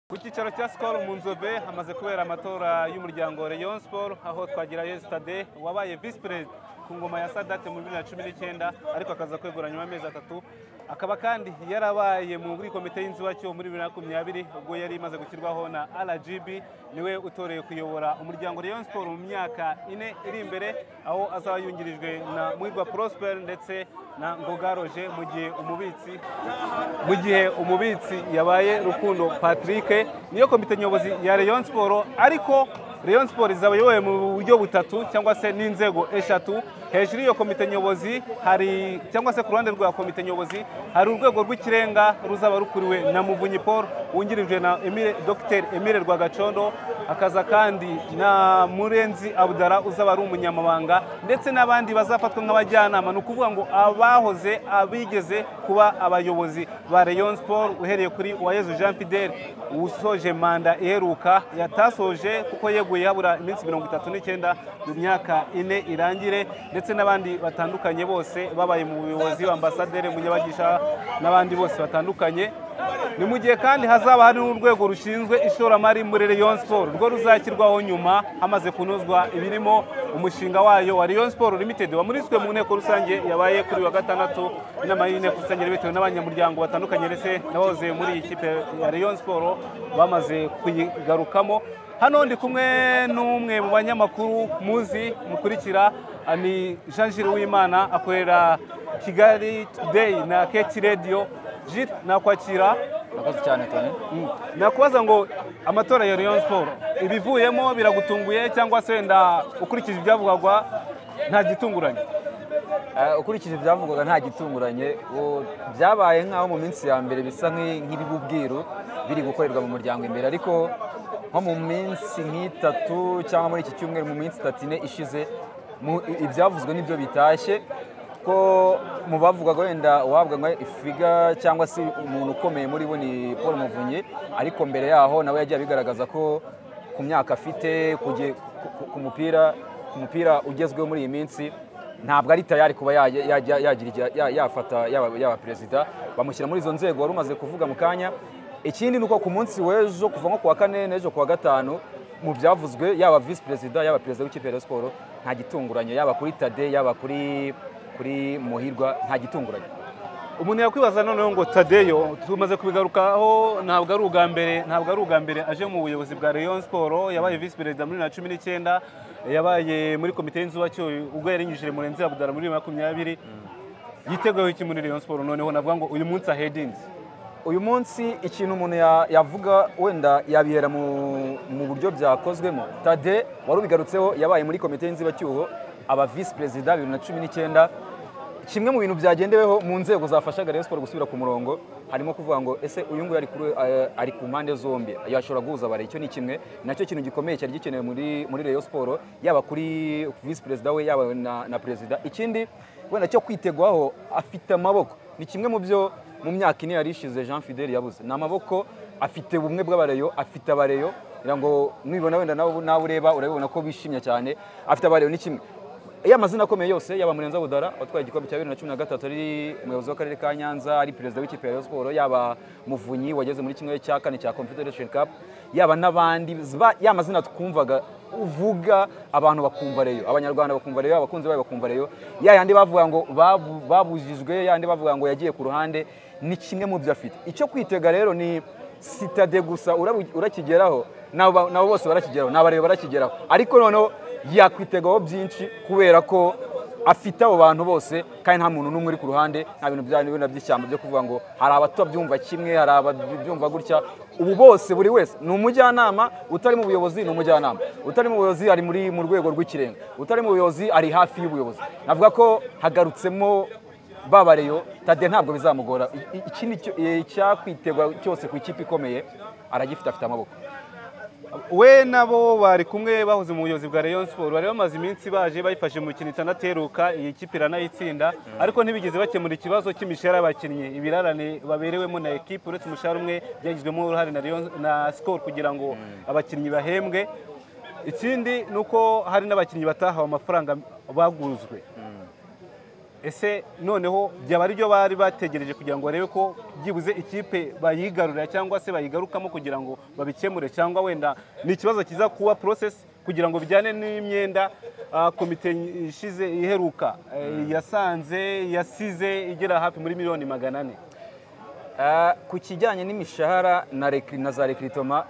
ku cyicaro cya sikoro mu nzobe hamaze kubera amatora y'umuryango Rayon Sport aho twagirayo sitade wabaye visi perezida ku ngoma ya sadate muri bibiri na cumi n'icyenda ariko akaza kwegura nyuma y'amezi atatu akaba kandi yarabaye muri komite y'inzibacyuho muri bibiri na makumyabiri ubwo yari imaze gushyirwaho na rgb niwe utoreye kuyobora umuryango Rayon Sport mu myaka ine iri imbere aho azaba yungirijwe na Muhirwa Prosper ndetse na Ngoga Roje mu gihe umubitsi mu gihe umubitsi yabaye Rukundo Patrick niyo komite nyobozi ya Rayon Sport ariko Rayon Sport izaba iyobowe mu buryo butatu cyangwa se n'inzego eshatu hejuru y'iyo komite nyobozi hari cyangwa se ku ruhande rwa komite nyobozi hari urwego rw'ikirenga ruzaba rukuriwe na muvunyi paul wungirijwe na Emile- dr emile rwagacondo akaza kandi na murenzi abudara uzaba ari umunyamabanga ndetse n'abandi bazafatwa nk'abajyanama ni ukuvuga ngo abahoze abigeze kuba abayobozi ba Rayon Sport uhereye kuri Uwayezu Jean Fidel usoje manda iheruka yatasoje kuko yeguye habura iminsi mirongo itatu n'icyenda mu myaka ine irangire ndetse n'abandi batandukanye bose babaye mu buyobozi ambasaderi munyabagisha n'abandi bose batandukanye ni mu gihe kandi hazaba hari n'urwego rushinzwe ishoramari muri Rayon Sport rwo ruzashyirwaho nyuma hamaze kunozwa ibirimo umushinga wayo wa Rayon Sport Limited wamuriswe mu nteko rusange yabaye kuri uyu wa gatandatu inama y'inteko rusange yari bitewe n'abanyamuryango batandukanye ndetse n'abahoze muri iyi kipe ya Rayon Sport bamaze kuyigarukamo hano ndi kumwe n'umwe mu banyamakuru muzi mukurikira ah, ni Jean Gilles Uwimana akorera Kigali Today na Keti Radio Gilles nakwakira murakoze cyane tony nakubaza ngo amatora ya Rayon Sport ibivuyemo biragutunguye cyangwa se wenda ukurikije ibyavugwaga nta gitunguranye Eh, ukurikije ibyavugwaga nta gitunguranye uwo- byabaye nk'aho mu minsi ya mbere bisa nk'i- nk'ibibubwiru biri gukorerwa mu muryango imbere ariko nko mu minsi nk'itatu cyangwa muri iki cyumweru mu minsi itatu ine ishize mu- i- ibyavuzwe nibyo bitashye ko mu bavugaga wenda uwahabwa nka ifiga cyangwa se umuntu ukomeye muri bo ni paul muvunyi ariko mbere yaho nawe yagiye abigaragaza ko ku myaka afite kuge- ku- ku- ku mupira ku mupira ugezweho muri iyi minsi ntabwo ari tayari kuba ya- ya- ya- yagira igihe- ya- yafata yaba yaba perezida bamushyira muri izo nzego wari umaze kuvuga mu kanya ikindi ni uko ku munsi w'ejo kuva nko ku wa kane n'ejo ku wa gatanu mu byavuzwe yaba visi perezida yaba perezida w'ikipe ya siporo nta gitunguranye yaba kuri tade yaba kuri kuri muhirwa nta gitunguranye umuntu yakwibaza noneho ngo tadeyo tumaze kubigarukaho ntabwo ari ubwa mbere ntabwo ari ubwa mbere aje mu buyobozi bwa Rayon Sport yabaye visi perezida muri bibiri na cumi n'icyenda yabaye muri komite y'inzubacyuho ubwo yarinyujije murenzi abudara muri bibiri na makumyabiri yiteguyeho iki muri Rayon Sport noneho navuga ngo uyu munsi ahedinzi uyu munsi ikintu umuntu ya- yavuga wenda yabihera mu mu buryo byakozwemo tade wari ubigarutseho yabaye muri komite y'inzibacyuho aba visi perezida bibiri na cumi n'icyenda kimwe mu bintu byagendeweho mu nzego zafashaga Rayon Sport gusubira ku murongo harimo kuvuga ngo ese uyu nguyu ari kuri- eh, ari ku mpande zombi yashobora guhuza abari icyo ni kimwe nacyo kintu gikomeye cyari gikenewe muri muri Rayon Sport yaba kuri visi perezida we yaba na, na perezida ikindi wenda cyo kwitegwaho afite amaboko ni kimwe mu byo mu myaka ine yari ishize Jean Fidel yabuze ni amaboko afite ubumwe bw'abareyo afite abareyo ngira ngo nibona wenda nawe nawe ureba urabibona ko bishimye cyane afite abareyo ni kimwe iyo amazina akomeye yose yaba Murenzi Abudara watwaye igikombe cya bibiri na cumi na gatatu ari umuyobozi w'akarere ka Nyanza ari perezida w'ikipe ya Rayon Sport yaba Muvunyi wageze muri kimwe cya kane cya Confederation Cup yaba n'abandi ba- ya mazina twumvaga uvuga abantu bakumva Rayon abanyarwanda bakumva Rayon abakunzi bayo bakumva Rayon ya yandi bavuga ngo babu- babujijwe ya yandi bavuga ngo yagiye ku ruhande ni kimwe mu byo afite icyo kwitega rero ni sitade gusa urabu- urakigeraho nabo nabo bose barakigeraho n'abareba barakigeraho ariko noneho yakwitegwaho byinshi kubera ko afite abo bantu bose kandi nta muntu n'umwe uri ku ruhande nta bintu bya bino by'ishyamba byo kuvuga ngo hari abatabyumva kimwe hari ababyumva gutya ubu bose buri wese ni umujyanama utari mu buyobozi ni umujyanama utari mu buyobozi ari muri mu rwego rw'ikirenga utari mu buyobozi ari hafi y'ubuyobozi navuga ko hagarutsemo babareyo tade ntabwo bizamugora I- i- iki ni cyo- eh, icyakwiterwa cyose ku ikipe ikomeye aragifite afite amaboko we nabo bari kumwe bahoze mu buyobozi bwa Rayon Sport bari bamaze iminsi baje bayifashe mu mikino itanateruka iyi kipe iranayitsinda ariko ntibigeze bakemura ikibazo cy'imishahara y'abakinnyi ibirarane baberewemo na ekipe uretse umushahara umwe byagizwemo uruhare na Rayon na Skol kugira ngo abakinnyi bahembwe ikindi ni uko hari n'abakinnyi batahawe amafaranga baguzwe ese noneho byaba ari byo bari bategereje kugira ngo barebe ko byibuze ikipe bayigarurira cyangwa se bayigarukamo kugira ngo babikemure cyangwa wenda ni ikibazo kiza kuba porosesi kugira ngo bijyane n'imyenda ah, komite ishize iheruka eh, yasanze yasize igera hafi muri miliyoni magana ane Ah, ku kijyanye n'imishahara na rekri- na za rekiritoma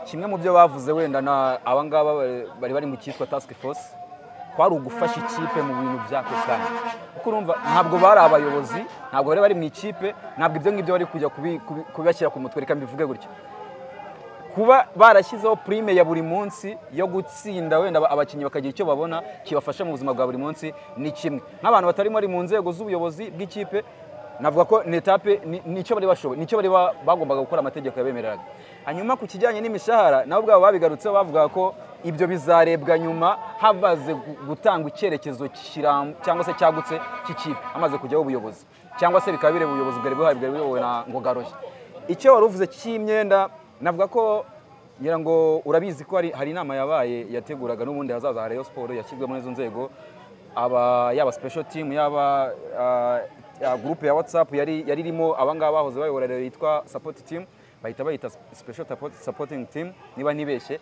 kimwe mu byo bavuze wenda na abangaba bari- bari bari mu cyitwa task force kwari ugufasha ikipe mu bintu by'ako kanya kuko urumva ntabwo bari abayobozi ntabwo bari bari mu ikipe ntabwo ibyo ngibyo bari kujya kubi- kubi- kubibashyira ku mutwe reka mbivuge gutyo kuba barashyizeho prime ya buri munsi yo gutsinda wenda aba- abakinnyi bakagira icyo babona kibafasha mu buzima bwa buri munsi ni kimwe nk'abantu batari bari mu nzego z'ubuyobozi bw'ikipe navuga ko ni etape ni- nicyo bari bashoboye nicyo bari ba- bagombaga gukora amategeko yabemereraga hanyuma ku kijyanye n'imishahara nabo ubwabo babigarutseho bavuga ko ibyo bizarebwa nyuma hamaze gu- gutangwa icyerekezo kiram- cyangwa se cyagutse cy'ikipe hamaze kujyaho ubuyobozi cyangwa se bikaba bireba ubuyobozi bwari buhari bwari buyobowe na ngogaroshye icyo wari uvuze cy'imyenda navuga ko ngira ngo urabizi ko hari, hari inama yabaye yateguraga n'ubundi hazaza ha Rayon Sport yashyizwemo n'izo nzego aba yaba special team yaba ah, ya groupe ya WhatsApp yari yari irimo abangaba bahoze bayobora rero yitwa support team bahita bayita special support- supporting team niba ntibeshye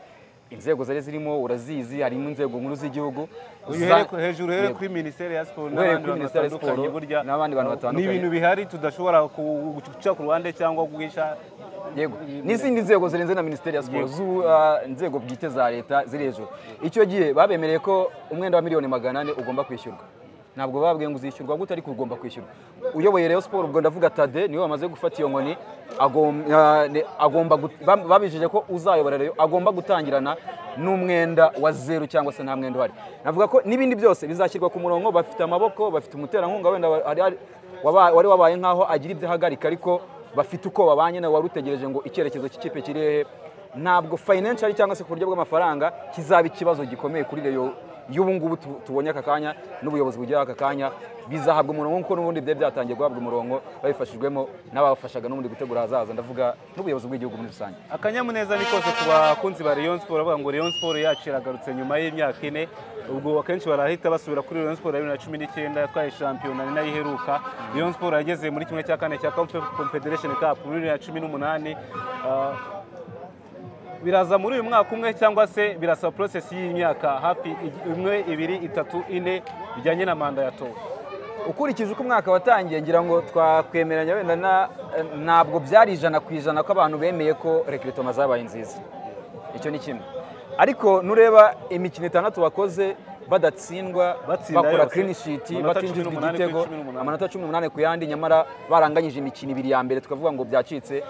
inzego zari zirimo urazizi harimo inzego nkuru z'igihugu uhereye za- ku- hejuru uhereye Yego. kuri minisiteri ya siporo Uhereye n'abandi kuri bantu Minisiteri ya batandukanye Siporo burya n'abandi bantu batandukanye. ni ibintu bihari tudashobora ku- guca ku ruhande cyangwa guhisha yego n'izindi nzego zirenze na minisiteri ya siporo z'u uh, nzego bwite za leta ziri hejuru icyo gihe babemereye ko umwenda wa miliyoni magana ane ugomba kwishyurwa ntabwo babwiye ngo uzishyurwa gute ariko ugomba kwishyurwa uyoboye Rayon Sport ubwo ndavuga Tade niwe wamaze gufata iyo nkoni agom- ah, ne- agomba gut- bam- babijeje ko uzayobora Rayon agomba gutangirana n'umwenda wa zeru cyangwa se nta mwenda uhari navuga ko n'ibindi byose bizashyirwa ku murongo bafite amaboko bafite umuterankunga wenda wa- hari- hari- waba- wari wabaye nk'aho agira ibyo ahagarika ariko bafite uko babanye nawe wari utegereje ngo icyerekezo cy'ikipe kiri hehe ntabwo financial cyangwa se ku buryo bw'amafaranga kizaba ikibazo gikomeye kuri reyo y'ubu ngubu tu- tubonye aka kanya n'ubuyobozi bugeraho aka kanya bizahabwa umurongo kuko n'ubundi byari byatangiye guhabwa umurongo babifashijwemo n'abafashaga n'ubundi gutegura ahazaza ndavuga n'ubuyobozi bw'igihugu muri rusange akanyamuneza ni kose ku bakunzi ba Rayon Sport bavuga ngo Rayon Sport yacu iragarutse nyuma y'imyaka ine ubwo akenshi barahita basubira kuri Rayon Sport ya bibiri na cumi n'icyenda yatwaye shampiyona ni nayo iheruka Rayon Sport yageze muri kimwe cya kane cya Confe- Confederation Cup muri bibiri na cumi n'umunani Ah, biraza muri uyu mwaka umwe cyangwa se birasaba process y'imyaka hafi ig- imwe ibiri itatu ine bijyanye na manda yatowe ukurikije uko umwaka watangiye ngira ngo twakwemeranya wenda na- ntabwo byari ijana ku ijana ko abantu bemeye ko rekiritoma zabaye nziza icyo ni kimwe ariko nureba imikino itandatu bakoze badatsindwa Batsinda bakora yose. klinishiti Amanota batinjizwa 18 kuri igitego 18. amanota 18 ku yandi nyamara baranganyije imikino ibiri ya mbere tukavuga ngo byacitse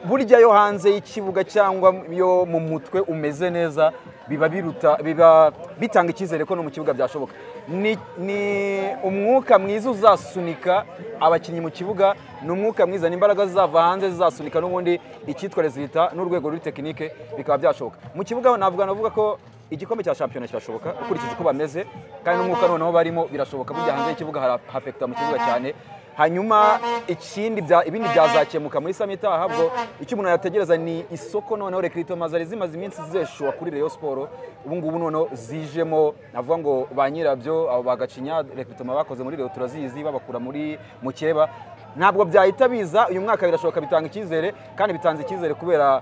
burya yo hanze y'ikibuga cyangwa yo mu mutwe umeze neza biba biruta biba bitanga icyizere ko no mu kibuga byashoboka ni, ni umwuka mwiza uzasunika abakinnyi mu kibuga ni umwuka mwiza ni imbaraga zizava hanze zizasunika n'ubundi icyitwa rezilita n'urwego ruri tekinike bikaba byashoboka mu kibuga navuga navuga ko igikombe cya shampiyona kirashoboka ukurikije uko bameze kandi n'umwuka noneho barimo birashoboka burya hanze y'ikibuga hara- hafekita mu kibuga cyane hanyuma ikindi bya- ibindi byazakemuka muri samita ahabwo icyo umuntu yategereza ni isoko noneho rekritoma zari zimaze iminsi zeshuwa kuri Rayon Sport ubu ngubu noneho zijemo navuga ngo ba nyirabyo abo bagacinya rekritoma bakoze muri Rayon turazizi babakura muri mukeba ntabwo byahita biza uyu mwaka birashoboka bitanga icyizere kandi bitanze icyizere kubera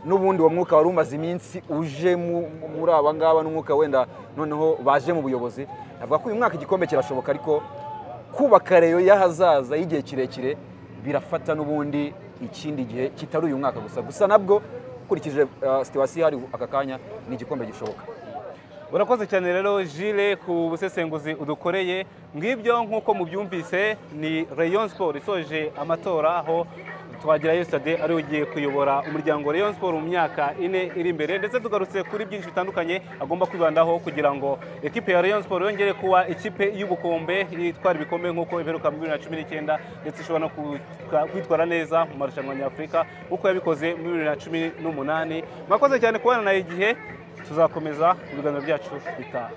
n'ubundi uwo mwuka wari umaze iminsi uje mu- muri aba ngaba n'umwuka wenda noneho baje mu buyobozi navuga ko uyu mwaka igikombe kirashoboka ariko kubaka reyo y'ahazaza y'igihe kirekire birafata n'ubundi ikindi gihe kitari uyu mwaka gusa gusa nabwo ukurikije uh, situwasiyo hari aka kanya ni igikombe gishoboka urakoze cyane rero jile ku busesenguzi udukoreye ngibyo nk'uko mubyumvise ni rayon sport isoje amatora aho twagira yesitade ari ugiye kuyobora umuryango rayon sport mu myaka ine iri imbere ndetse tugarutse kuri byinshi bitandukanye agomba kwibandaho kugira ngo ekipe ya rayon sport yongere kuba ikipe y'ubukombe itwara ibikombe nk'uko iheruka muri bibiri na cumi n'icyenda ndetse ishobora no kwitwa- kwitwara neza mu marushanwa nyafurika nk'uko yabikoze muri bibiri na cumi n'umunani mwakoze cyane kubana na igihe tuzakomeza ibiganiro byacu bitaha